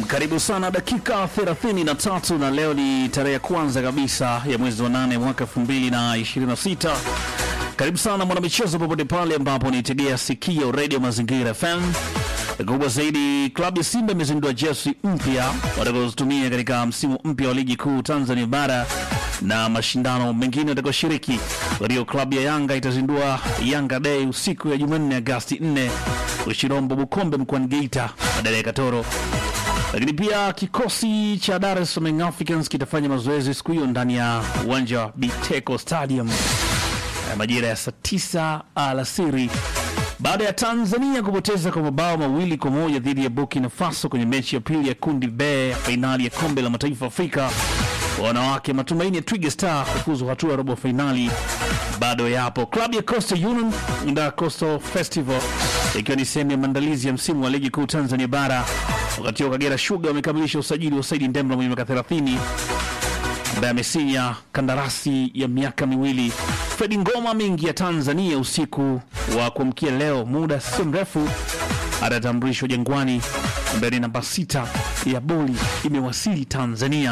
Karibu sana dakika 33 na leo ni tarehe ya kwanza kabisa ya mwezi wa nane mwaka 2026. Karibu sana mwanamichezo, popote pale ambapo nitegea sikio Radio Mazingira FM. Kubwa zaidi, klabu ya Simba imezindua jersey mpya watakazotumia katika msimu mpya wa ligi kuu Tanzania bara na mashindano mengine watakaoshiriki. Kwa hiyo klabu ya Yanga itazindua Yanga Day usiku ya Jumanne Agasti 4 Ushirombo Bukombe mkoani Geita badala ya Katoro. Lakini pia kikosi cha Dar es Salaam Young Africans kitafanya mazoezi siku hiyo ndani ya uwanja wa Biteko Stadium eh, majira ya saa tisa alasiri baada ya Tanzania kupoteza kwa mabao mawili kwa moja dhidi ya Burkina Faso kwenye mechi ya pili ya kundi B ya fainali ya kombe la mataifa Afrika wanawake. Matumaini ya Twiga Star kufuzu hatua ya robo fainali bado yapo. Klabu ya Coastal Union nda Coastal Festival ikiwa ni sehemu ya maandalizi ya msimu wa ligi kuu Tanzania bara. Wakati huo Kagera Sugar wamekamilisha usajili wa Saidi Ndemla mwenye miaka 30 ambaye amesinya kandarasi ya miaka miwili. Fredi Ngoma mingi ya Tanzania usiku wa kuamkia leo, muda sio mrefu atatambulishwa Jangwani, ambaye ni namba sita ya boli imewasili Tanzania.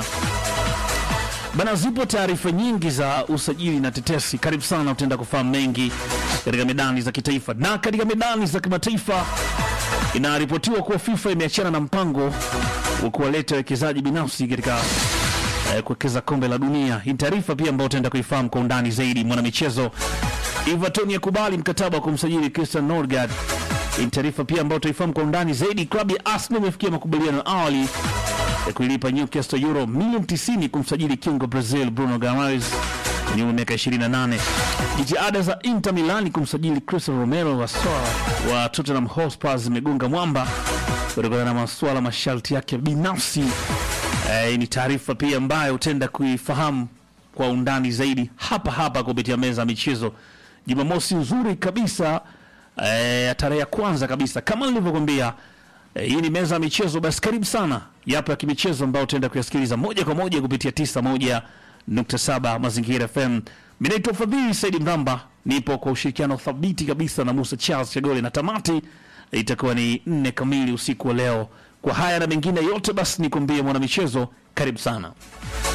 Bana, zipo taarifa nyingi za usajili na tetesi. Karibu sana, utaenda kufahamu mengi katika medani za kitaifa na katika medani za kimataifa. Inaripotiwa kuwa FIFA imeachana na mpango wa kuwaleta wawekezaji binafsi katika eh, kuwekeza kombe la dunia. Hii taarifa pia ambayo utaenda kuifahamu kwa undani zaidi. Mwanamichezo Everton yakubali mkataba wa kumsajili Christian Norgard. Hii taarifa pia ambayo utaifahamu kwa undani zaidi. Klabu ya Arsenal imefikia makubaliano ya awali ya kuilipa Newcastle euro milioni 90 kumsajili kiungo Brazil Bruno Guimaraes mwenye umri wa miaka 28. Jitihada za Inter Milan kumsajili Cristiano Romero wa soa wa Tottenham Hotspur zimegonga mwamba kutokana na masuala masharti yake binafsi. Eh, ni taarifa pia ambayo utaenda kuifahamu kwa undani zaidi hapa hapa kupitia meza ya michezo. Jumamosi nzuri kabisa eh, tarehe ya kwanza kabisa kama nilivyokuambia eh, hii ni meza ya michezo. Basi karibu sana, yapo ya kimichezo ambayo utaenda kuyasikiliza moja kwa moja kupitia 91.7 Mazingira FM. Mimi naitwa Fadhili Saidi Mramba, nipo kwa ushirikiano thabiti kabisa na Musa Charles Chagole, na tamati itakuwa ni nne kamili usiku wa leo. Kwa haya na mengine yote, basi nikwambie mwanamichezo, karibu sana.